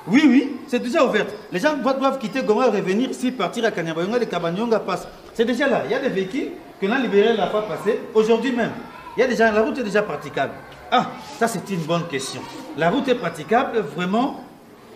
Oui, oui, c'est déjà ouverte. Les gens doivent, doivent quitter Goma et revenir ici, partir à Kanyabayonga, les Kabanyonga passent. C'est déjà là. Il y a des véhicules que l'on libéré la fois passée, aujourd'hui même. Il y a déjà, la route est déjà praticable. Ah, ça c'est une bonne question. La route est praticable, vraiment,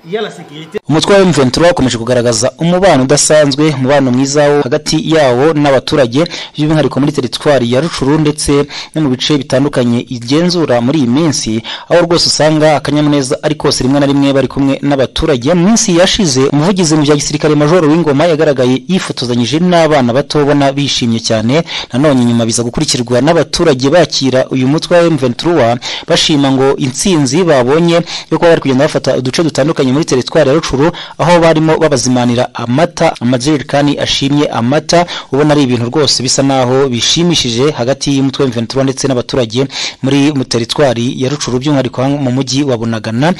il y a la sécurité. umutwe wa M23 ukomeje kugaragaza umubano udasanzwe umubano mwiza wo hagati yawo n'abaturage by'umwihariko muri teritwari ya Rucuru ndetse no mu bice bitandukanye igenzura muri iyi minsi aho rwose usanga akanyamuneza ari kose rimwe na rimwe bari kumwe n'abaturage mu minsi yashize umuvugizi mu bya gisirikare major w'ingoma yagaragaye yifotozanyije n'abana bato ubona bishimye cyane nanone nyuma biza gukurikirwa n'abaturage bakira uyu mutwe wa M23 bashima ngo intsinzi babonye yo kuba bari kugenda bafata uduce dutandukanye muri teritwari ya Rucuru aho barimo babazimanira amata amajerekani ashimye amata ubona ari ibintu rwose bisa naho bishimishije hagati y'umutwe wa M23 ndetse n'abaturage muri mu teritwari ya Rucuru by'umwihariko hano mu mujyi wa Bunagana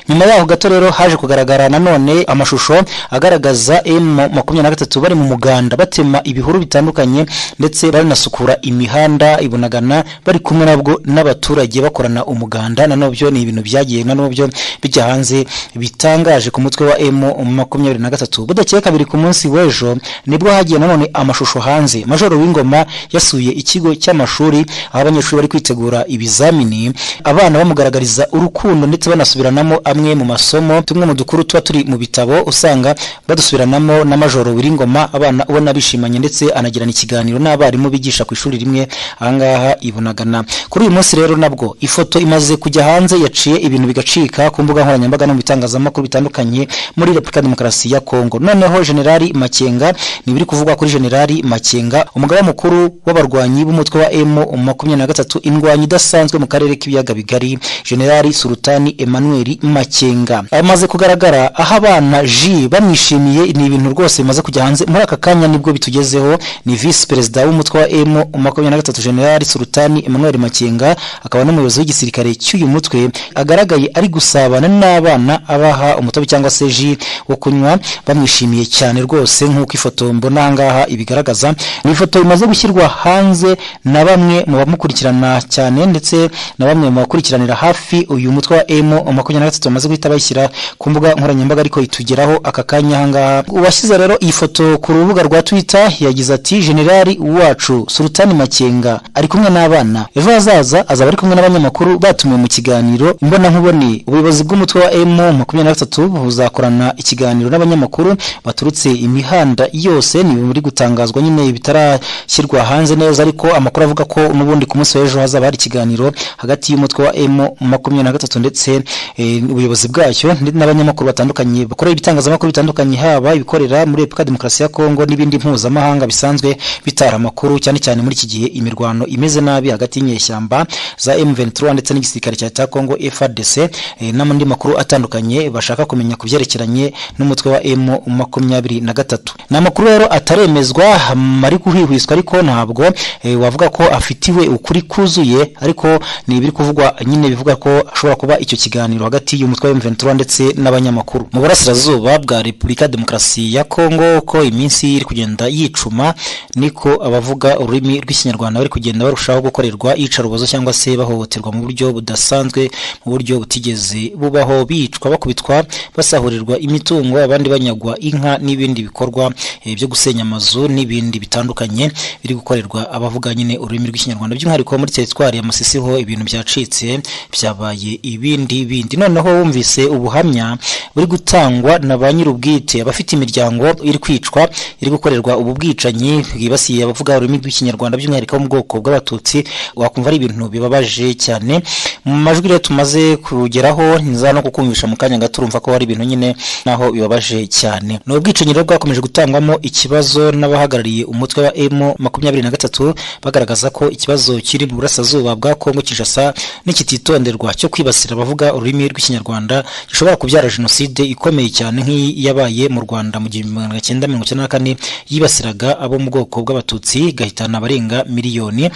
nyuma yaho gato rero haje kugaragara nanone amashusho agaragaza M23 bari mu muganda batema ibihuru bitandukanye ndetse baranasukura imihanda i Bunagana bari kumwe nabwo n'abaturage bakorana umuganda nanobyo ni ibintu byagiye nanobyo bijya hanze bitangaje ku mutwe wa M makumyabiri na gatatu budakeye kabiri ku munsi w'ejo nibwo hagiye nanone amashusho hanze majoro w'ingoma yasuye ikigo cy'amashuri aho abanyeshuri bari kwitegura ibizamini abana bamugaragariza urukundo ndetse banasubiranamo amwe mu masomo tumwe mu dukuru tuba turi mu bitabo usanga badusubiranamo na majoro w'ingoma abana ubona bishimanye ndetse anagirana ikiganiro n'abarimu bigisha ku ishuri rimwe ahangaha ibunagana kuri uyu munsi rero nabwo ifoto imaze kujya hanze yaciye ibintu bigacika ku mbuga nkoranyambaga no mu bitangazamakuru bitandukanye muri Repubulika ya Demokarasi ya Kongo noneho Generali Makenga ni biri kuvugwa kuri Generali Makenga umugaba mukuru w'abarwanyi b'umutwe wa M makumyabiri na gatatu indwanyi idasanzwe mu karere k'ibiyaga bigari Generali Sultani Emmanuel Makenga amaze kugaragara aho abana J bamwishimiye ni ibintu rwose bimaze kujya hanze muri aka kanya nibwo bitugezeho ni Vice Perezida w'umutwe wa M makumyabiri na gatatu Generali Sultani Emmanuel Makenga akaba n'umuyobozi w'igisirikare cy'uyu mutwe agaragaye ari gusabana n'abana abaha umutobe cyangwa se ji wo kunywa bamwishimiye cyane rwose nk'uko ifoto mbona ahangaha ibigaragaza ni ifoto imaze gushyirwa hanze na bamwe mu bamukurikirana cyane ndetse na bamwe mu bakurikiranira hafi uyu mutwe wa emu makumyabiri na gatatu bamaze guhita bayishyira ku mbuga nkoranyambaga ariko itugeraho aka kanya ahangaha uwashyize rero iyi foto ku rubuga rwa twita yagize ati generali wacu sultani makenga ari kumwe n'abana ejo hazaza azaba ari kumwe n'abanyamakuru batumiwe mu kiganiro imbonankubone ubuyobozi bw'umutwe wa emu makumyabiri na gatatu buzakorana ikiganiro n'abanyamakuru baturutse imihanda yose ni muri gutangazwa nyine bitarashyirwa hanze neza ariko amakuru avuga ko n'ubundi ku munsi w'ejo hazaba hari ikiganiro hagati y'umutwe wa M makumyabiri na gatatu ndetse eh, ubuyobozi bwacyo ndetse n'abanyamakuru batandukanye bakorera ibitangazamakuru bitandukanye haba ibikorera muri Repubulika ya Demokarasi ya Kongo n'ibindi mpuzamahanga bisanzwe bitara amakuru cyane cyane muri iki gihe imirwano imeze nabi hagati y'inyeshyamba za M23 ndetse n'igisirikare cya leta ya Kongo FARDC eh, n'andi makuru atandukanye bashaka kumenya ku byerekeranye n'umutwe wa M makumyabiri na gatatu ni amakuru rero ataremezwa hama ari guhwihwiswa ariko ntabwo eh, wavuga ko afitiwe ukuri kuzuye ariko ni ibiri kuvugwa nyine bivuga ko ashobora kuba icyo kiganiro hagati y'umutwe wa M23 ndetse n'abanyamakuru mu burasirazuba bwa Repubulika ya Demokarasi ya Kongo ko iminsi iri kugenda yicuma niko abavuga ururimi rw'ikinyarwanda bari kugenda barushaho gukorerwa iyicarubozo cyangwa se bahohoterwa mu buryo budasanzwe mu buryo butigeze bubaho bicwa bakubitwa basahurirwa imitungo abandi banyagwa inka n'ibindi bikorwa eh, byo gusenya amazu n'ibindi bitandukanye biri gukorerwa abavuga nyine ururimi rw'ikinyarwanda by'umwihariko muri teritwari ya Masisi ho ibintu byacitse byabaye ibindi bindi noneho wumvise ubuhamya buri gutangwa na ba nyir'ubwite abafite imiryango iri kwicwa iri gukorerwa ubu bwicanyi bwibasiye abavuga ururimi rw'ikinyarwanda by'umwihariko bo mu bwoko bw'abatutsi wakumva ari ibintu bibabaje cyane mu majwi rero tumaze kugeraho nza no kukumvisha mu kanya gato urumva ko hari ibintu nyine naho bibabaje cyane ni ubwicanyi rero bwakomeje gutangwamo ikibazo n'abahagarariye umutwe wa emu makumyabiri na gatatu bagaragaza ko ikibazo kiri mu burasirazuba bwa kongo kinshasa n'ikititonderwa cyo kwibasira abavuga ururimi rw'ikinyarwanda gishobora kubyara jenoside ikomeye cyane nk'iyi yabaye mu rwanda mu gihumbi magana cyenda mirongo icyenda na kane yibasiraga abo mu bwoko bw'abatutsi igahitana abarenga miliyoni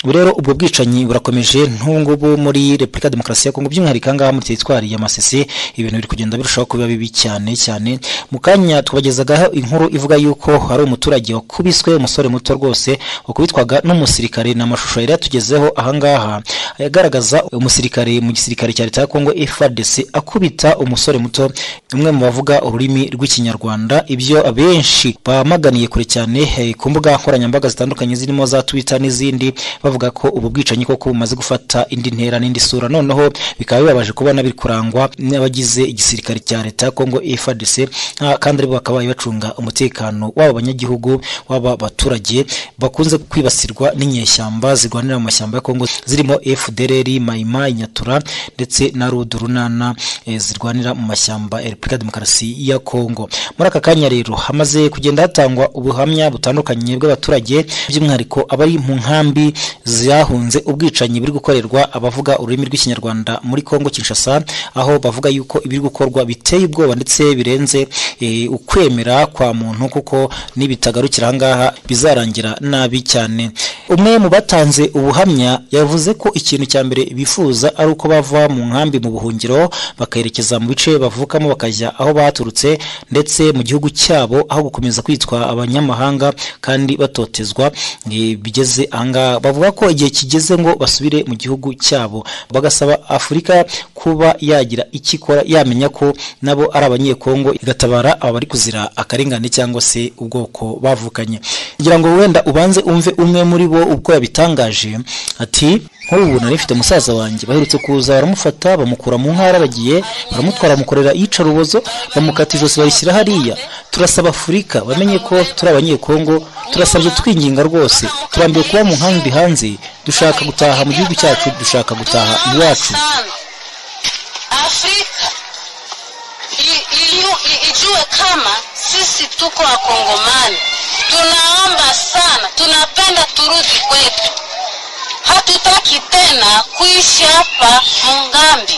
ubu rero ubwo bwicanyi burakomeje ntubungubu muri repubulika ya demokarasi ya kongo by'umwihariko ahangaha muri teritwari ya masisi ibintu biri kugenda birushaho kuba bibi cyane cyane mu kanya twabagezagaho inkuru ivuga yuko hari umuturage wakubiswe umusore muto rwose wakubitwaga n'umusirikare ni amashusho yari yatugezeho ahangaha agaragaza umusirikare mu gisirikare cya leta ya kongo frdc akubita umusore muto umwe mu bavuga ururimi rw'ikinyarwanda ibyo abenshi bamaganiye kure cyane eh, ku mbuga nkoranyambaga zitandukanye zirimo za twitter n'izindi bavuga ko ubu bwicanyi koko bumaze gufata indi ntera n'indi sura noneho bikaba bibabaje kubona biri kurangwa n'abagize igisirikare cya leta ya kongo FARDC ah, kandi aribo bakabaye bacunga umutekano w'aba banyagihugu w'aba baturage bakunze kwibasirwa n'inyeshyamba zirwanira mu mashyamba ya kongo zirimo FDLR Maima Nyatura ndetse na Rudu Runana eh, zirwanira mu mashyamba ya Repubulika ya Demokarasi ya Kongo muri aka kanya rero hamaze kugenda hatangwa ubuhamya butandukanye bw'abaturage by'umwihariko abari mu nkambi zahunze ubwicanyi biri gukorerwa abavuga ururimi rw'ikinyarwanda muri Kongo Kinshasa aho bavuga yuko ibiri gukorwa biteye ubwoba ndetse birenze eh, ukwemera kwa muntu kuko nibitagarukira ahangaha bizarangira nabi cyane umwe mu batanze ubuhamya yavuze ko ikintu cya mbere bifuza ari uko bava mu nkambi mu buhungiro bakerekeza mu bice bavukamo bakajya aho baturutse ndetse mu gihugu cyabo aho gukomeza kwitwa abanyamahanga kandi batotezwa eh, bigeze ahangaha bavuga ko igihe kigeze ngo basubire mu gihugu cyabo bagasaba afurika kuba yagira icyo ikora yamenya ko nabo ari abanyekongo igatabara aba bari kuzira akarengane cyangwa se ubwoko bavukanye ngira ngo wenda ubanze umve umwe muri bo uko yabitangaje ati nk'ubu nari mfite musaza wanjye baherutse kuza baramufata bamukura mu ntara aragiye baramutwara bamukorera iyicarubozo bamukata ijosi barishyira hariya turasaba afurika bamenye ko turi abanyekongo turasabye twinginga rwose turambiwe kuba mu nkambi hanze dushaka gutaha mu gihugu cyacu dushaka gutaha iwacu sabe afrika i- iliu- i- ijue kama sisi tuko wakongomani tunaomba sana tunapenda turudi kwetu hatutaki tena kuishi hapa mungambi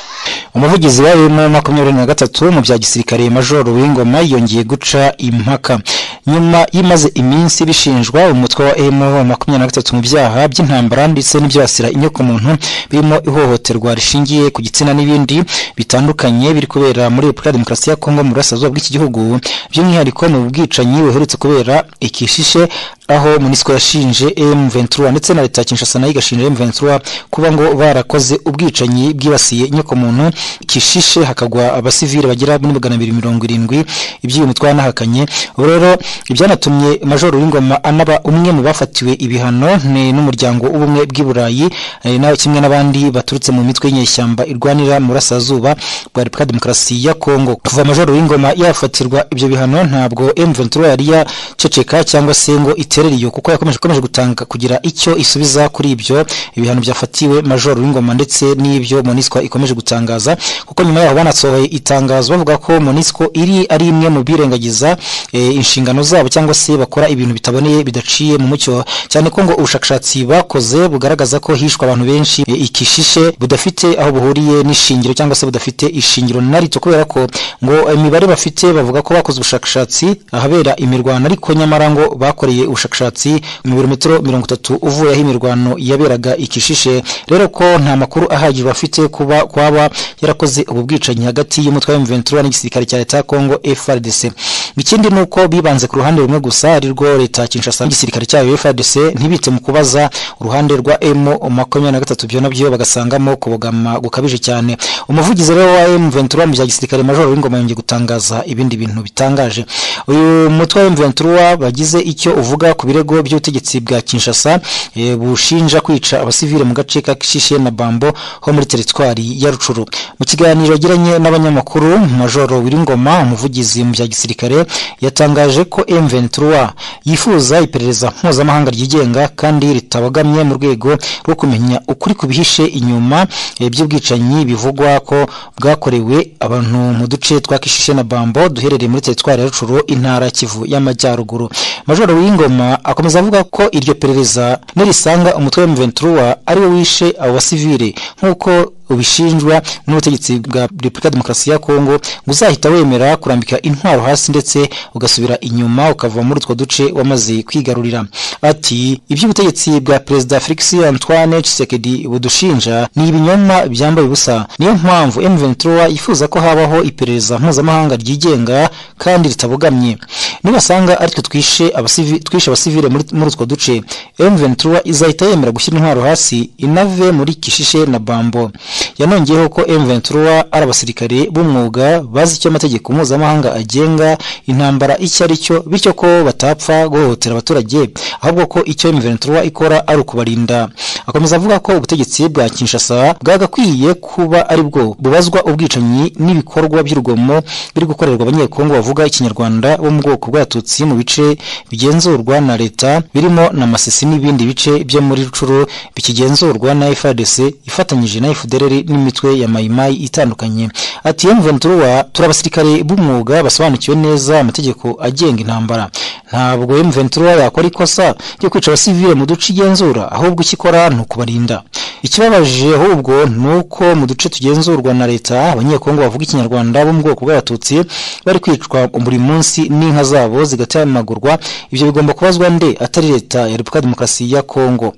umuvugizi wa wema makumyabiri na gatatu mu bya gisirikare majoro w'ingoma yongeye guca impaka nyuma y'imaze iminsi bishinjwa umutwe wa emu makumyabiri na gatatu mu byaha by'intambara ndetse n'ibyibasira inyokomuntu birimo ihohoterwa rishingiye ku gitsina n'ibindi bitandukanye biri kubera muri repubulika ya demokarasi ya kongo mu burasirazuba bw'iki gihugu by'umwihariko ni ubwicanyi buherutse kubera i kishishe aho minisiko yashinje emu ventura ndetse na leta ya kinshasa nayo igashinja emu ventura kuba ngo barakoze ubwicanyi bwibasiye inyokomuntu kishishe hakagwa abasivili bagera muri magana abiri mirongo irindwi iby'uyu mutwe yanahakanye ubu rero ibyanatumye majoro w'ingoma anaba umwe mu bafatiwe ibihano ni n'umuryango w'ubumwe bw'i burayi eh, nawe kimwe n'abandi baturutse mu mitwe y'inyeshyamba irwanira mu burasirazuba bwa repubulika ya demokarasi ya kongo kuva majoro w'ingoma yafatirwa ibyo bihano ntabwo m23 yari yaceceka cyangwa se ngo iterere iyo kuko yakomeje ikomeje gutanga kugira icyo isubiza kuri ibyo ibihano byafatiwe majoro w'ingoma ndetse n'ibyo monisco ikomeje gutangaza kuko nyuma yaho banasohoye itangazo bavuga ko monisco iri ari imwe mu birengagiza eh, inshingano zabo cyangwa se bakora ibintu bitaboneye bidaciye mu mucyo cyane ko ngo ubushakashatsi bakoze bugaragaza ko hishwe abantu benshi eh, ikishishe budafite aho buhuriye n'ishingiro cyangwa se budafite ishingiro na rito kubera ko ngo imibare bafite bavuga ko bakoze ubushakashatsi ahabera imirwano ariko nyamara ngo bakoreye ubushakashatsi mu birometero mirongo itatu uvuye aho imirwano yaberaga ikishishe rero ko nta makuru ahagije bafite kuba kwaba yarakoze ubu bwicanyi hagati y'umutwe wa M23 n'igisirikare cya leta ya Kongo FARDC ikindi ni uko bibanze ku ruhande rumwe gusa ari rwo leta ya Kinshasa n'igisirikare cyayo FARDC ntibite mu kubaza uruhande rwa M makumyabiri na gatatu byo nabyo bagasangamo kubogama gukabije cyane umuvugizi rero wa M23 mu bya gisirikare majoro w'ingoma yongeye gutangaza ibindi bintu bitangaje uyu mutwe wa M23 bagize icyo uvuga ku birego by'ubutegetsi bwa Kinshasa eh, bushinja kwica abasivile mu gace ka Kishishe na Bambo ho muri teritwari ya Rucuru mu kiganiro yagiranye n'abanyamakuru majoro Wiringoma umuvugizi mu bya gisirikare yatangaje ko M23 yifuza iperereza mpuzamahanga ryigenga kandi ritabogamye mu rwego rwo kumenya ukuri kubihishe inyuma eh, by'ubwicanyi bivugwa ko bwakorewe abantu mu duce twa Kishishe na Bambo duherereye muri teritwari ya Rucuru intara ya Kivu y'Amajyaruguru majoro Wiringoma akomeza avuga ko iryo perereza nirisanga umutwe wa M23 ariwe wishe abo basivile nk'uko ubishinjwa n'ubutegetsi bwa Repubulika ya Demokarasi ya Kongo ngo uzahita wemera kurambika intwaro hasi ndetse ugasubira inyuma ukava muri utwo duce wamaze kwigarurira ati iby'ubutegetsi bwa Perezida Felix Antoine Tshisekedi budushinja ni ibinyoma byambaye ubusa niyo mpamvu M23 yifuza ko habaho iperereza mpuzamahanga ryigenga kandi ritabogamye nibasanga aritwe twishe abasivi twishe abasivile muri muri utwo duce M23 izahita yemera gushyira intwaro hasi inave muri Kishishe na Bambo yanongeyeho ko M23 ari abasirikare b'umwuga bazi icyo amategeko mpuzamahanga agenga intambara icyo ari cyo bityo ko batapfa guhohotera abaturage ahubwo ko icyo M23 ikora ari ukubarinda akomeza avuga ko ubutegetsi bwa Kinshasa bwagakwiye kuba ari bwo bubazwa ubwicanyi n'ibikorwa by'urugomo biri gukorerwa abanyekongo bavuga ikinyarwanda bo mu bwoko bw'abatutsi mu bice bigenzurwa na leta birimo na Masisi n'ibindi bice byo muri Rucuru bikigenzurwa na FARDC ifatanyije na FDLR n'imitwe ya mayimayi itandukanye ati M23 turi abasirikare b'umwuga basobanukiwe neza amategeko agenga intambara ntabwo M23 yakora ikosa ryo kwica abasivile mu duce igenzura ahubwo icyo ikora ni ukubarinda ikibabaje ahubwo ni uko mu duce tugenzurwa na leta abanyekongo bavuga ikinyarwanda bo mu bwoko bw'abatutsi bari kwicwa buri munsi n'inka zabo zigatemagurwa ibyo bigomba kubazwa nde atari leta ya repubulika demokarasi ya kongo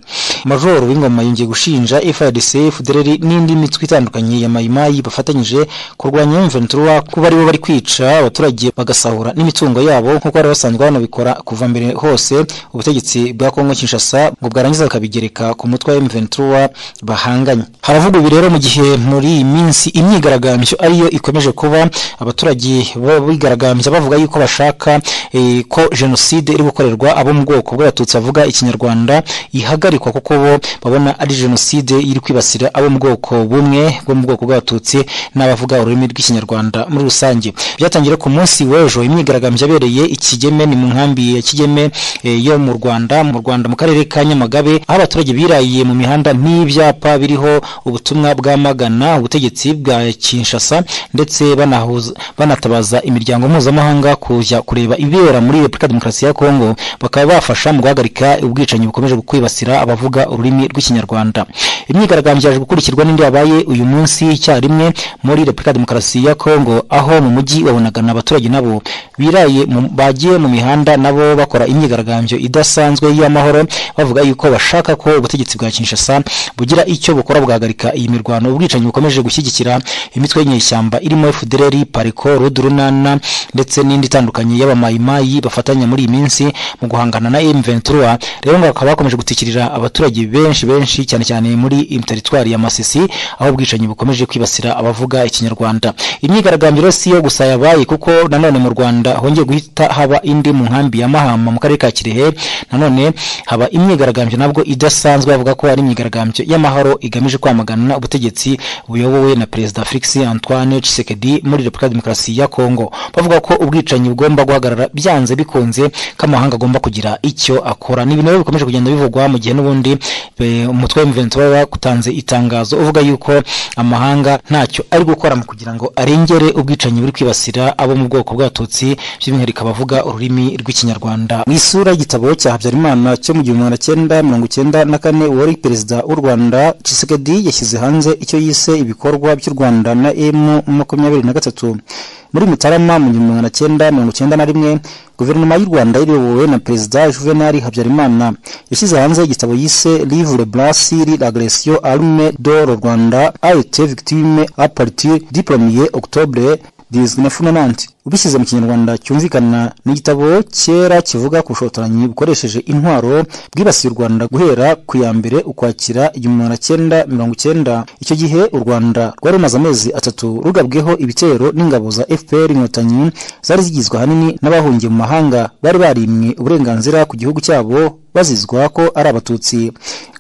majoro w'ingoma yongeye gushinja FARDC FDLR n'indi mitwe itandukanye ya mayimayi bafatanyije kurwanya M23 kuba aribo bari kwica abaturage bagasahura n'imitungo yabo nk'uko bari basanzwe banabikora kuva mbere hose ubutegetsi bwa Kongo Kinshasa ngo bwarangiza bakabigereka ku mutwe wa M23 bahanganye haravuga ibi rero mu gihe muri iyi minsi imyigaragambyo ariyo ikomeje kuba abaturage bigaragambya bavuga yuko bashaka eh, ko jenoside iri gukorerwa abo mu bwoko bw'abatutsi bavuga ikinyarwanda ihagarikwa kuko bo babona ari jenoside iri kwibasira abo mu bwoko bumwe bwo mu bwoko bw'abatutsi n'abavuga ururimi rw'ikinyarwanda muri rusange byatangiye ku munsi w'ejo imyigaragambyo yabereye ikigeme ni mu nkambi ya kigeme eh, yo mu rwanda mu rwanda mu karere ka nyamagabe aho abaturage birayiye mu mihanda n'ibyapa biriho ubutumwa bwamagana ubutegetsi bwa kinshasa ndetse banahuza banatabaza imiryango mpuzamahanga kujya kureba ibibera muri repubulika demokarasi ya kongo bakaba bafasha mu guhagarika ubwicanyi bukomeje kwibasira abavuga ururimi rw'ikinyarwanda imyigaragambyo yaje gukurikirwa n'indi yabaye uyu munsi icyarimwe muri repubulika demokarasi ya kongo aho mu mujyi wabonagana abaturage nabo biraye mu- bagiye mu mihanda nabo bakora imyigaragambyo idasanzwe y'amahoro bavuga yuko bashaka ko ubutegetsi bwa kinshasa bugira icyo bukora bugahagarika iyi mirwano ubwicanyi bukomeje gushyigikira imitwe y'inyeshyamba irimo FDLR, Pariko, Rudi Runana ndetse n'indi itandukanye y'abamayimayi bafatanya muri iyi minsi mu guhangana na M23 rero ngo bakaba bakomeje gutikirira abaturage benshi benshi cyane cyane muri teritwari ya Masisi aho ubwicanyi bukomeje kwibasira abavuga ikinyarwanda imyigaragambyo rero si yo gusa yabaye kuko nanone mu Rwanda hongeye guhita haba indi mu nkambi ya Mahama mu karere ka Kirehe nanone haba imyigaragambyo nabwo idasanzwe bavuga ko ari imyigaragambyo y'amahoro igamije kwamagana ubutegetsi buyobowe na Perezida Felix Antoine Tshisekedi muri Repubulika Demokarasi ya Kongo bavuga ko ubwicanyi bugomba guhagarara byanze bikunze ko amahanga agomba kugira icyo akora ni ibintu rero bikomeje kugenda bivugwa mu gihe n'ubundi eh, umutwe wa M23 watanze itangazo uvuga yuko amahanga ntacyo ari gukora mu kugira ngo arengere ubwicanyi buri kwibasira abo mu bwoko bw'abatutsi by'umwihariko abavuga ururimi rw'ikinyarwanda mu isura y'igitabo cya habyarimana cyo mu gihumbi magana cyenda mirongo icyenda na kane uwari perezida w'u rwanda Tshisekedi yashyize hanze icyo yise ibikorwa by'u rwanda na emu makumyabiri na gatatu muri mutarama mu gihumbi magana cyenda mirongo icyenda na rimwe guverinoma y'u rwanda iyobowe na perezida juvenali habyarimana yashyize hanze igitabo yise livre brasiri l'agression arme de le rwanda a été victime à partir du 1er octobre 1990 ubishyize mu kinyarwanda cyumvikana n'igitabo kera kivuga ku bushotoranyi bukoresheje intwaro bwibasiye u rwanda guhera ku ya mbere ukwakira igihumbi magana cyenda mirongo icyenda icyo gihe u rwanda rwari rumaze amezi atatu rugabweho ibitero n'ingabo za fpr inkotanyi zari zigizwe ahanini n'abahungiye mu mahanga bari barimwe uburenganzira ku gihugu cyabo bazizwa ko ari abatutsi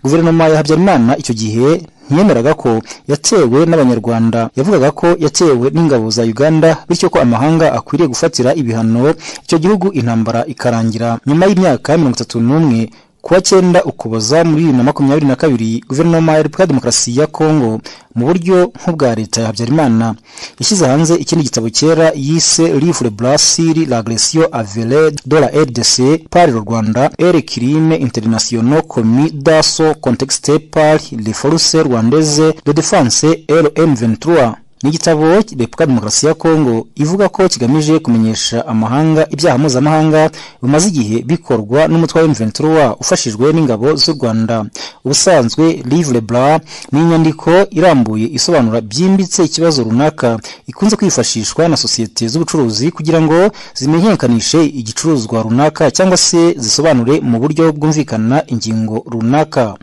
guverinoma ya habyarimana icyo gihe ntiyemeraga ko yatewe n'abanyarwanda yavugaga ko yatewe n'ingabo za uganda bityo ko amahanga akwiriye gufatira ibihano icyo gihugu intambara ikarangira nyuma y'imyaka mirongo itatu n'umwe kuwa cyenda ukuboza muri bibiri na makumyabiri na kabiri guverinoma ya repubulika ya demokarasi ya kongo mu buryo nk'ubwa leta ya habyarimana yashyize hanze ikindi gitabo kera yise livre brasiri l'agression avérée de la rdc par le rwanda et les crimes internationaux commis dans son contexte par les forces rwandaises de défense rm 23 ni igitabo repubulika demokarasi ya kongo ivuga ko kigamije kumenyesha amahanga ibyaha mpuzamahanga bimaze igihe bikorwa n'umutwe wa emuventiruwa ufashijwe n'ingabo z'u rwanda ubusanzwe livre bra ni inyandiko irambuye isobanura byimbitse ikibazo runaka ikunze kwifashishwa na sosiyete z'ubucuruzi kugira ngo zimenyekanishe igicuruzwa runaka cyangwa se zisobanure mu buryo bwumvikana ingingo runaka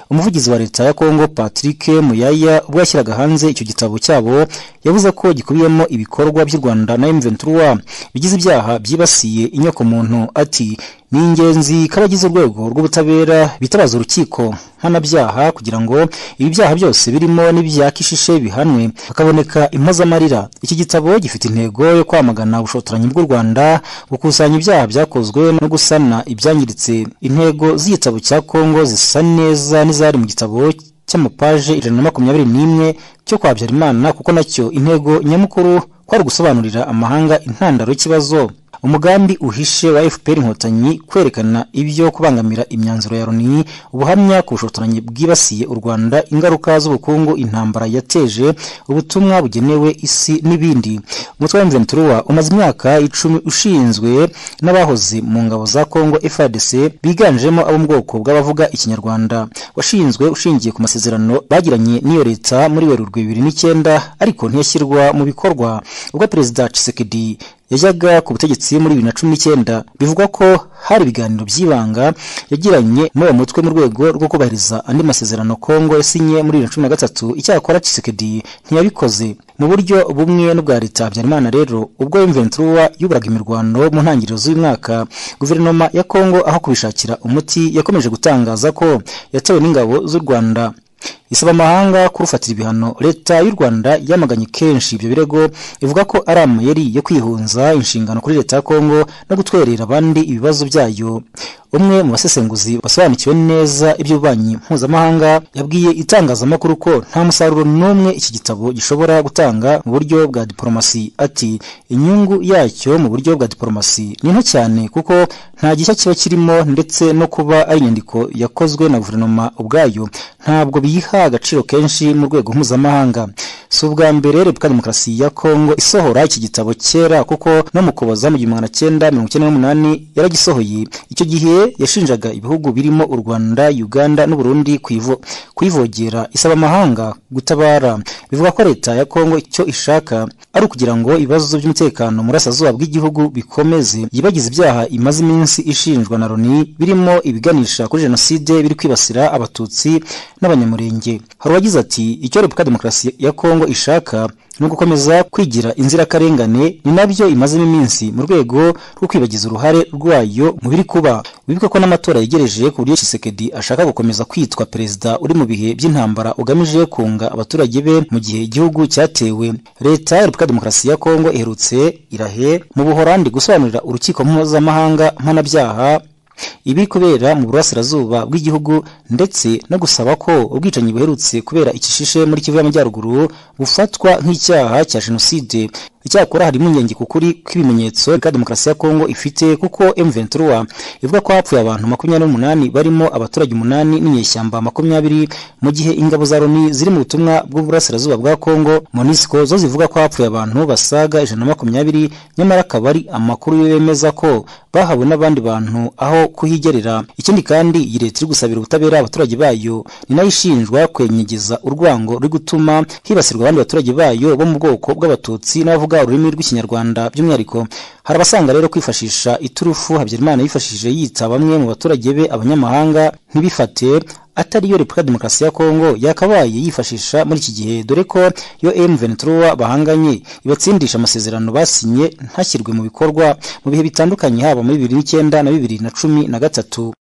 umuvugizi wa leta ya kongo patrick muyaya ubwo yashyiraga hanze icyo gitabo cyabo yavuze ko gikubiyemo ibikorwa by'u rwanda na emventura bigize ibyaha byibasiye inyokomuntu ati ni ingenzi ko abagize urwego rw'ubutabera bitabaza urukiko mpanabyaha kugira ngo ibi byaha byose birimo n'ibya kishishe bihanwe hakaboneka impozamarira iki gitabo gifite intego yo kwamagana ubushotoranyi bw'u rwanda gukusanya ibyaha byakozwe no gusana ibyangiritse intego z'igitabo cya kongo zisa neza n'izari mu gitabo cy'amapaje ijana na makumyabiri n'imwe cyo kwa habyarimana kuko nacyo intego nyamukuru kwari gusobanurira amahanga intandaro y'ikibazo umugambi uhishe wa fpr inkotanyi kwerekana ibyo kubangamira imyanzuro ya loni ubuhamya ku bushotoranyi bwibasiye u rwanda ingaruka z'ubukungu intambara yateje ubutumwa bugenewe isi n'ibindi umutwe wa mventuruwa umaze imyaka icumi ushinzwe n'abahoze mu ngabo za kongo frdc biganjemo abo mu bwoko bw'abavuga ikinyarwanda washinzwe ushingiye ku masezerano bagiranye n'iyo leta muri werurwe bibiri n'icyenda ariko ntiyashyirwa mu bikorwa ubwo perezida cisekedi yajyaga ku butegetsi muri bibiri na cumi n'icyenda bivugwa ko hari ibiganiro by'ibanga yagiranye n'uwo mutwe mu rwego rwo kubahiriza andi masezerano kongo yasinye muri bibiri na cumi na gatatu icyakora cisekedi ntiyabikoze mu buryo bumwe n'ubwa leta habyarimana rero ubwo imventuruwa yuburaga imirwano mu ntangiriro z'uyu mwaka guverinoma ya kongo aho kubishakira umuti yakomeje gutangaza ko yatewe n'ingabo z'u rwanda isaba amahanga kurufatira ibihano leta y'u rwanda yamaganye kenshi ibyo birego ivuga ko ari amayeri yo kwihunza inshingano kuri leta ya kongo no gutwerera abandi ibibazo byayo umwe mu basesenguzi basobanukiwe neza iby'ububanyi mpuzamahanga yabwiye itangazamakuru ko nta musaruro n'umwe iki gitabo gishobora gutanga mu buryo bwa diporomasi ati inyungu yacyo mu buryo bwa diporomasi ni nto cyane kuko nta gishya kiba kirimo ndetse no kuba ari inyandiko yakozwe na guverinoma ubwayo ntabwo biyiha agaciro kenshi mu rwego mpuzamahanga si ubwa mbere repubulika demokarasi ya kongo isohora iki gitabo kera kuko no mu kuboza mu gihumbi magana cyenda mirongo icyenda n'umunani yaragisohoye icyo gihe yashinjaga ibihugu birimo u rwanda uganda n'uburundi kuyivogera isaba amahanga gutabara bivuga ko leta ya kongo icyo ishaka ari ukugira ngo ibibazo by'umutekano mu burasirazuba bw'igihugu bikomeze yibagize ibyaha imaze iminsi ishinjwa na loni birimo ibiganisha kuri jenoside biri kwibasira abatutsi n'abanyamurenge hari uwagize ati icyo repubulika demokarasi ya kongo ishaka ni ugukomeza kwigira inzirakarengane ni nabyo imazemo iminsi mu rwego rwo kwibagiza uruhare rwayo mu biri kuba wibuke ko n'amatora yegereje ku buryo Tshisekedi ashaka gukomeza kwitwa perezida uri mu bihe by'intambara ugamije kunga abaturage be mu gihe igihugu cyatewe leta ya repubulika demokarasi ya kongo iherutse irahe mu buhorandi gusobanurira urukiko mpuzamahanga mpanabyaha ibi kubera mu burasirazuba bw'igihugu ndetse no gusaba ko ubwicanyi buherutse kubera ikishishe muri kivu y'amajyaruguru bufatwa nk'icyaha cya jenoside icyakora harimo ingengi ku kuri kw'ibimenyetso reka demokarasi ya kongo ifite kuko M23 ivuga ko hapfuye abantu makumyabiri n'umunani barimo abaturage umunani n'inyeshyamba makumyabiri mu gihe ingabo za loni ziri mu butumwa bw'uburasirazuba bwa kongo monisco zo zivuga ko hapfuye abantu basaga ijana na makumyabiri nyamara akaba ari amakuru bemeza ko bahawe n'abandi bantu aho kuhigerera ikindi kandi iyi leta iri gusabira ubutabera abaturage bayo ni nayo ishinjwa kwenyegeza urwango ruri gutuma hibasirwa abandi baturage bayo bo mu bwoko bw'abatutsi n'abavuga ururimi rw'ikinyarwanda by'umwihariko hari abasanga rero kwifashisha iturufu habyarimana yifashishije yita bamwe mu baturage be abanyamahanga ntibifate atariyo repubulika demokarasi ya kongo yakabaye yifashisha muri iki gihe dore ko yo M23 bahanganye ibatsindisha amasezerano basinye ntashyirwe mu bikorwa mu bihe bitandukanye haba muri bibiri n'icyenda na bibiri na cumi na gatatu